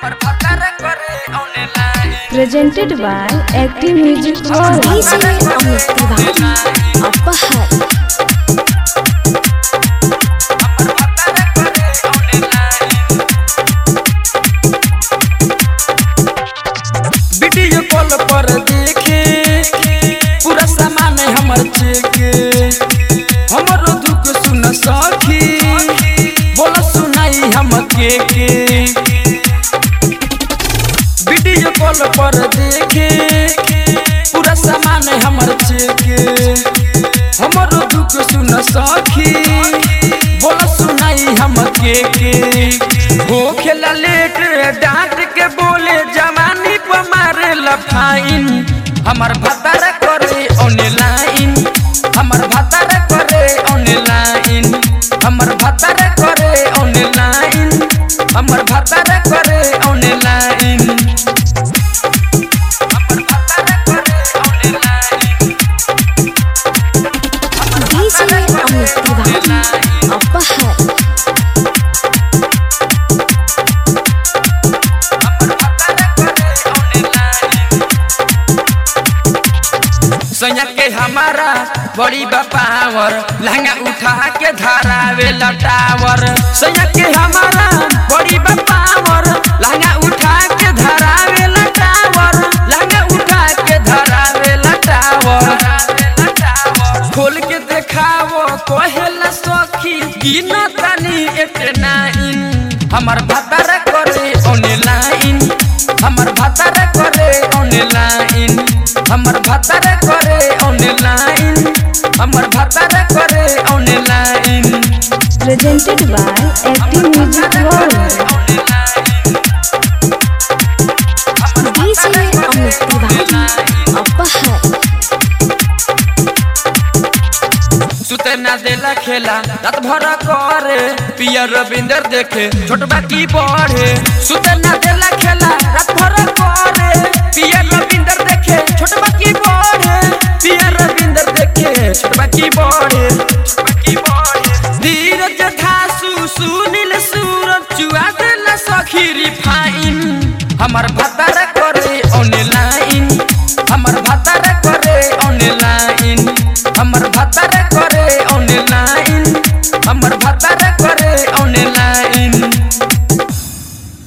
presented by Active Music World. DJ Amit Tiwari Apahar video call पर देखे पूरा सामान हमर चेके हमरो दुख सुन सखी बोल सुनाई हम के के वीडियो कॉल पर देखे पूरा सामान हमर चेके हमरो दुख सुन सखी बोल सुनाई हम के के हो खेला लेट डांट के बोले जवानी पर मारे लफाइन हमर भतार करे ऑनलाइन हमर भतार करे ऑनलाइन हमर भतार करे ऑनलाइन हमर भतार करे ऑनलाइन हमर भतार करे online DJ Amit Tiwari Apahar सैया के हमारा बड़ी बपावर लहंगा उठा के धरावे लटावर सैया के हमारा बड़ी बपावर लहंगा उठा के धरावे लटावर लहंगा उठा के धरावे लटावर खोल के देखावो कहेला सखी गिन तनी एतना इन हमर भतार करे ऑनलाइन हमर भतार करे ऑनलाइन हमर भतार करे ऑनलाइन हमर भतार करे online Presented by Active Music World. DJ Amit Tiwari Apahar सुते ना देला खेला रात भर करे पिया रविंदर देखे छोटबा की पढ़े सुते ना देला खेला रात भर करे पिया रविंदर देखे छोटबा की पढ़े पिया रविंदर देखे छोटबा की पढ़े छोटबा की पढ़े धीरज धासु सुनील सूरज चुआ देला सखी रिफाइन हमर भतार